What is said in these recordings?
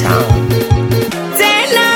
tena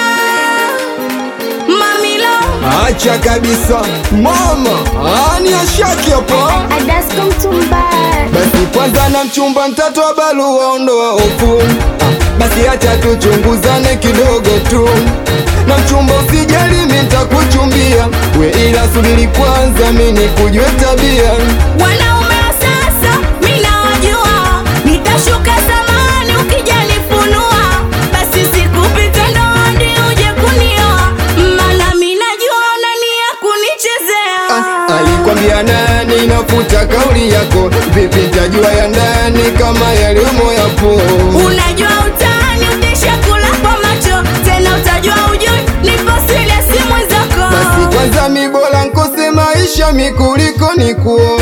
mamilo Acha kabisa mama, ani ashaki hapa. Adasko Mtumba Basi kwanza na mchumba mtatoa barua, ondoa hofu. Ah, Basi acha tuchunguzane kidogo tu, na mchumba usijali, mimi nitakuchumbia we, ila subiri kwanza mimi nikujue tabia. wanaume wa sasa minawajua nitashuka samani ukijanifunua basi sikupita ndoandi uje kunioa mana minajua unania kunichezea Ah, alikwambia nani? Nafuta kauli yako, vipi tajua ya ndani kama yaliomo yapo? unajua utani utishakula kwa macho tena utajua ujui nipo serious mwenzako Basi kwanza mi bora nkose maisha mi kuliko nikuo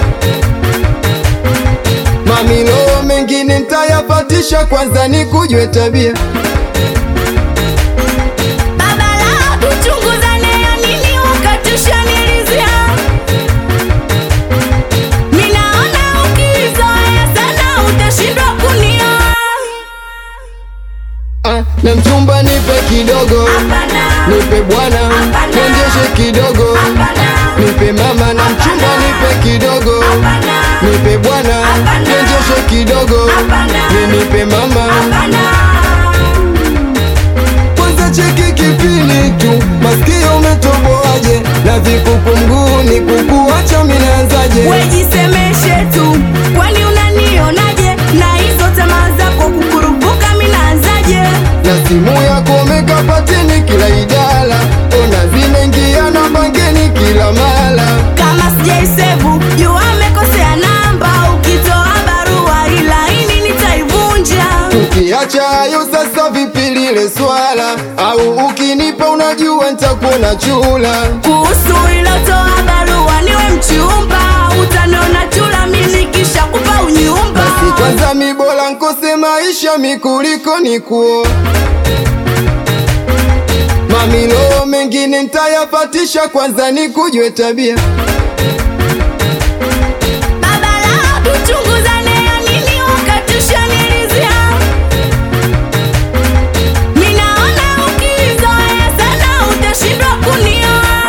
mamilo mengine ntayapatisha, kwanza nikujue tabia. baba lao tuchunguzane ya nini ukatushanilizia minaona ukizoea sana utashindwa kunioa Ah, na mchumba nipe kidogo, Hapana. nipe bwana, Hapana. niendeshe kidogo, Hapana. nipe mama na mchumba Hapana. nipe kidogo, Hapana. nipe bwana, Hapana. niendeshe kidogo, Hapana. ni nipe mama Hapana. kwanza cheki kipini tu, masikio umetoboaje? Na vikuku mguuni kukuacha minaanzaje? wejisemeshe tu kwani unanionaje na hizo tamaa zako kukurupuka minaanzaje na simu yako umekapateni kila idara, ona zimeingia na bangeni kila mara. kama sijaisevu juu amekosea namba ukitoa barua ila ini nitaivunja Tukiacha hayo sasa, vipi lile swala? Au ukinipa unajua nitakuona chula. kuhusu ilotoa barua niwe mchumba utaniona chula mimi kisha kupa unyumba Basi kwanza mi bora nkose maisha mi kuliko nikuo mamilo mengine ntayapatisha, kwanza nikujue tabia. baba lao tuchunguzane ya nini ukatushanilizia minaona ukizoea sana utashindwa kunioa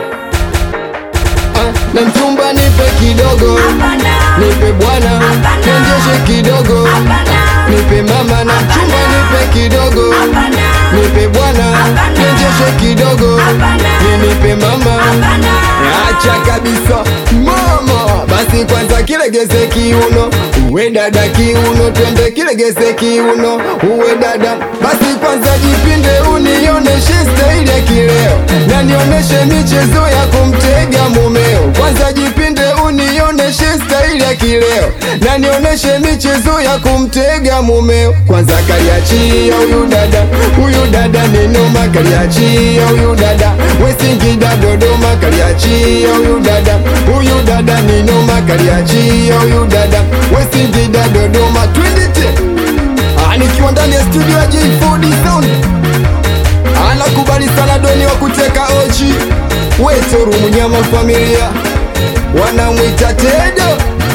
Ah, na mchumba nipe kidogo, Hapana. nipe bwana, Hapana. niendeshe kidogo, Hapana. nipe mama na mchumba nipe kidogo, Hapana. nipe bwana, Hapana. niendeshe kidogo, Hapana. ni nipe mama. Hapana. Acha kabisa mama, basi kwanza kilegeze kiuno, uwe dada kiuno, twende kilegeze kiuno, uwe dada. Basi kwanza jipinde, unioneshe staili ya kileo, na nioneshe michezo ya kumtega mumeo. Kwanza jipinde, unioneshe staili ya kileo, na nioneshe michezo ya kumtega mumeo. Kwanza kaliachia huyu dada, huyu dada ni noma, kaliachia huyu dada, we Singida Dodoma, kaliachia huyu dada, huyu dada ni noma, kaliachia huyu dada, we Singida Dodoma, twendete Ah, nikiwa ndani ya studio ya J4D Sound anakubali sana doni wa kuteka ochi wetoru mnyama familia wanamwita Tedo